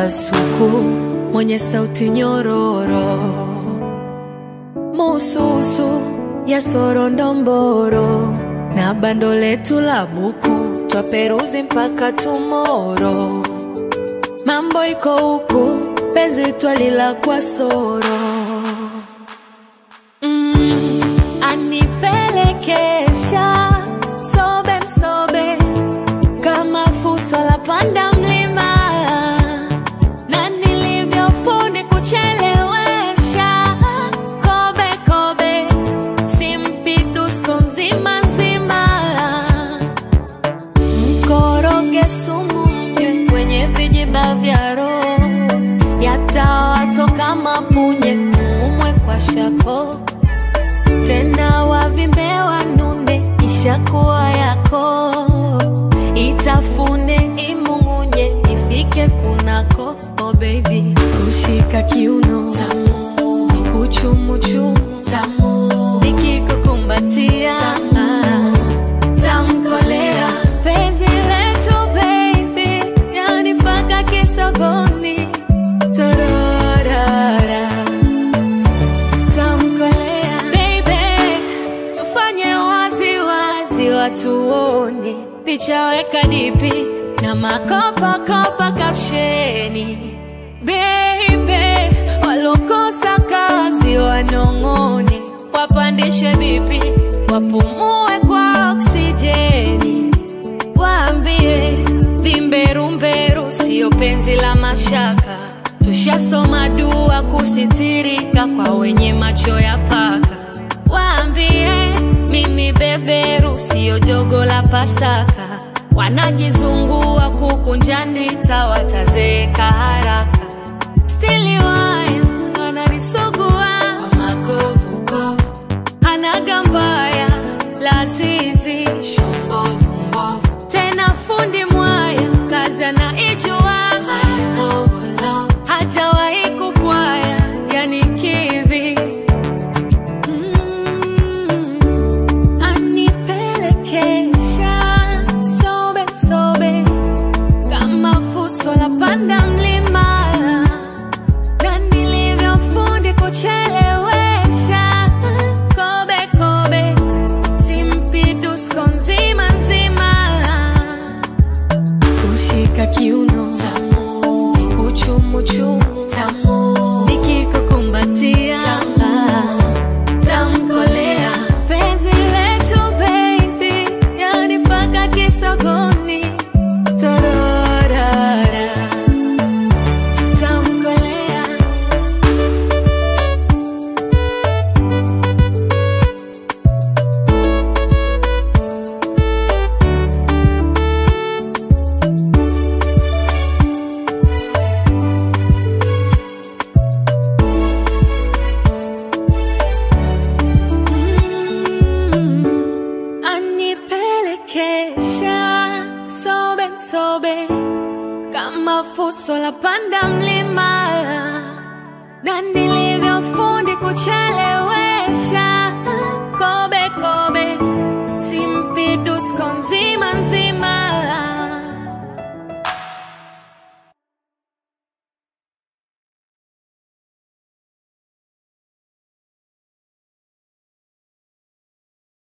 kasuku mwenye sauti nyororo, mususu ya sorondomboro na bando letu la buku twaperuzi mpaka tumoro. Mambo iko huku, penzi twalila kwa soro mm, anipelekesha sobe msobe kama fuso la panda mlima na nilivyofundi kuchelewesha kobe kobe simpidusko nzima nzima mkoroge sumu mnywe kwenye vijiba vya roho yatawatoka mapunye mumwe kwa shako tena wavimbe wanune ishakuwa yako itafune imungunye ifike kunako oh baby kushika kiuno tamu nikuchumuchumu tamu nikikukumbatia tamkolea penzi letu baby yani mpaka kisogoni tororara tamkolea baby tufanye wazi wazi watuone picha weka dipi na makopakopa kapsheni baby walokosa kazi wanong'one wapandishe vipi wapumue kwa oksijeni waambie vimberumberu siyo penzi la mashaka tushasoma dua kusitirika kwa wenye macho ya paka waambie mimi beberu siyo jogo la pasaka wanajizungua kukunja ndita watazeeka haraka stili waya wananisugua kwa makovukovu hanaga mbaya lazizi shombovu tena fundi mwaya kazi anaijua hajawahi kupwaya yani kivi Mm, anipelekesha sobe sobe kama fuso la panda mlima na nilivyofundi kuchelewesha kobe kobe simpidusko nzima nzima kushika kiuno tamu nikuchumuchumu tamu nikikukumbatia tamkolea penzi letu baby yani mpaka kisogoni tororara tamkolea Mm, anipelekesha sobe msobe kama fuso la panda mlima na nilivyofundi kuchelewesha kobe kobe simpidusko nzima nzima